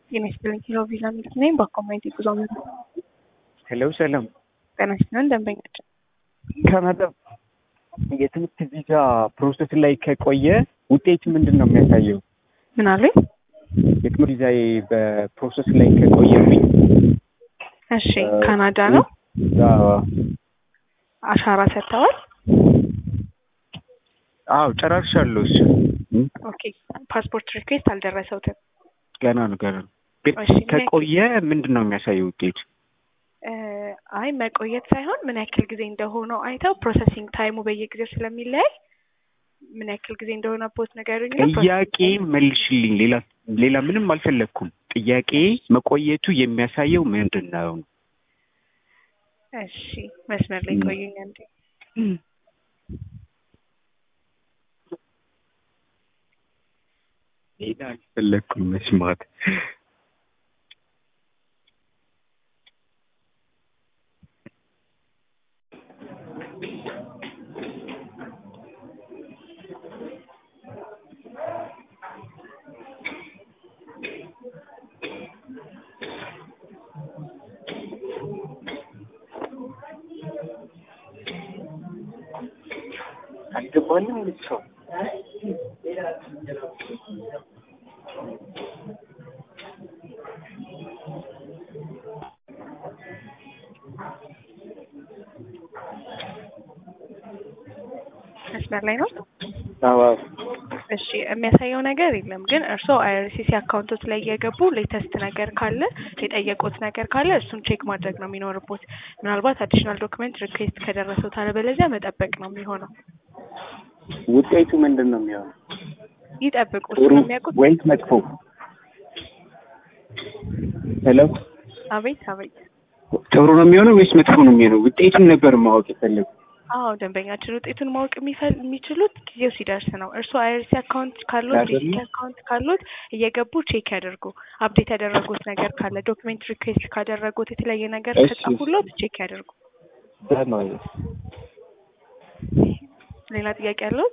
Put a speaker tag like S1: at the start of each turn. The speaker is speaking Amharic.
S1: ጤና ይስጥልኝ ኪሎ ቪዛ ሚልክ ነኝ። በኮሜንት ጉዞ ምን
S2: ሄሎ ሰላም
S1: ጤና ይስጥልን ደንበኛችን
S2: ከመጠብ የትምህርት ቪዛ ፕሮሰስ ላይ ከቆየ ውጤት ምንድን ነው የሚያሳየው?
S1: ምን አሉኝ?
S2: የትምህርት ቪዛ በፕሮሰስ ላይ ከቆየብኝ
S1: እሺ ካናዳ ነው።
S2: አዎ
S1: አሻራ ሰጥተዋል።
S2: አዎ ጨራርሻለሁ። እሱ
S1: ኦኬ ፓስፖርት ሪኩዌስት አልደረሰውትም።
S2: ገና ነው ገና ነው። ግን
S1: እሺ፣
S2: ከቆየ ምንድን ነው የሚያሳየው ውጤቱ?
S1: እ አይ መቆየት ሳይሆን ምን ያክል ጊዜ እንደሆነው አይተው ፕሮሰሲንግ ታይሙ በየጊዜው ስለሚለያይ ምን ያክል ጊዜ እንደሆነ ፖስት ነገሩኝ።
S2: ጥያቄ መልሽልኝ። ሌላ ሌላ ምንም አልፈለግኩም። ጥያቄ መቆየቱ የሚያሳየው ምንድን ነው?
S1: እሺ መስመር ላይ ቆዩኝ አንዴ።
S2: ሌላ አልፈለግኩም መስማት። አልገባንም ሰው
S1: መስመር ላይ ነው።
S2: አዎ
S1: እሺ የሚያሳየው ነገር የለም፣ ግን እርስዎ አይአርሲሲ አካውንቶች ላይ እየገቡ ሌተስት ነገር ካለ የጠየቁት ነገር ካለ እሱን ቼክ ማድረግ ነው የሚኖርቦት። ምናልባት አዲሽናል ዶክመንት ሪኩዌስት ከደረሰው አለበለዚያ መጠበቅ ነው የሚሆነው።
S2: ውጤቱ ምንድን ነው የሚሆነው?
S1: ይጠብቁ
S2: ጥሩ
S1: ስለሚያውቁት።
S2: ወይስ መጥፎ? ሄሎ
S1: አቤት አቤት።
S2: ጥሩ ነው የሚሆነው ወይስ መጥፎ ነው የሚሆነው? ውጤቱን ነበር ማወቅ የፈለጉ።
S1: አዎ ደንበኛችን ውጤቱን ማወቅ የሚፈል- የሚችሉት ጊዜው ሲደርስ ነው። እርስዎ አይአርሲ አካውንት ካሉት
S2: አይደለም?
S1: ዲጂታል አካውንት ካሉት እየገቡ ቼክ ያደርጉ። አፕዴት ያደረጉት ነገር ካለ ዶክሜንት ሪኩዌስት ካደረጉት የተለያየ ነገር
S2: እሺ።
S1: ከጻፉሎት ቼክ ያደርጉ። ሌላ ጥያቄ ያለው?